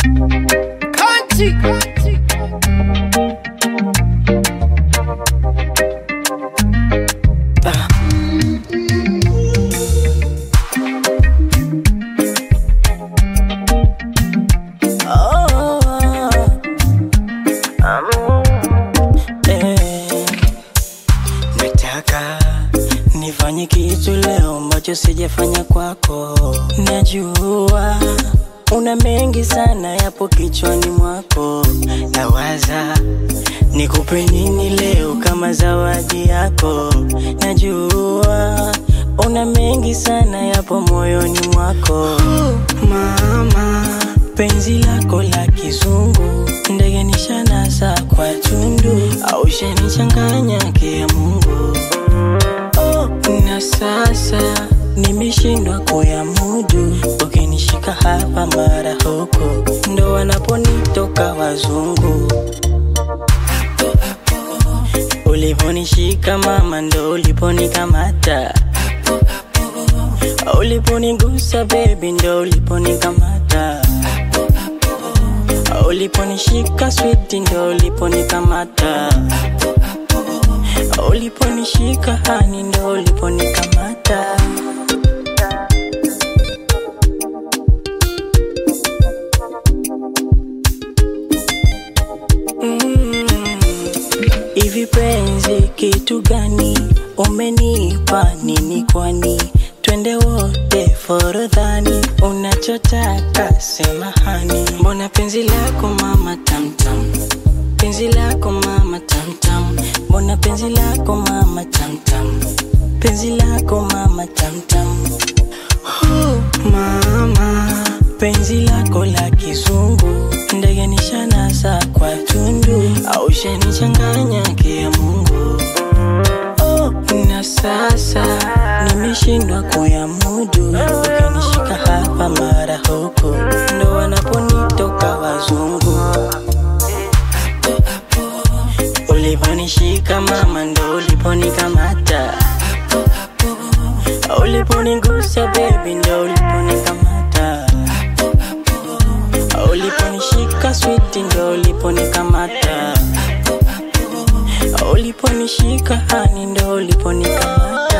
Country. Ah. Oh, eh. Nataka nifanye kitu leo ambacho sijafanya kwako. Najua una mengi sana yapo kichwani mwako, nawaza nikupe nini leo kama zawadi yako. Najua una mengi sana yapo moyoni mwako, mama. Penzi lako la kizungu ndege nishanasa kwa tundu, au shanichanganya kia Mungu oh, na sasa nimeshindwa kuyamudu, ukinishika hapa mara huko, ndo wanaponitoka wazungu. Uliponishika mama, ndo uliponikamata, uliponigusa baby, ndo uliponikamata, uliponishika sweet, ndo uliponikamata uliponishika hani ndo uliponikamata Mm. hivi penzi kitu gani umenipa nini kwani twende wote forodhani unachotaka sema hani mbona penzi lako mama tamtam penzi lako mama tamtam mbona penzi lako mama tamtam penzi lako mama tamtam oh, mama penzi lako la kizungu ndege nishanasa kwa tundu au shanichanganya kia Mungu oh, na sasa nimeshindwa kuyamudu ukinishika hapa mara huko ndo wanaponitoka wazungu uliponishika mama ndo uliponikamata uliponigusa baby ndo uliponikamata uliponishika sweet ndo uliponikamata uliponishika hani ndo uliponikamata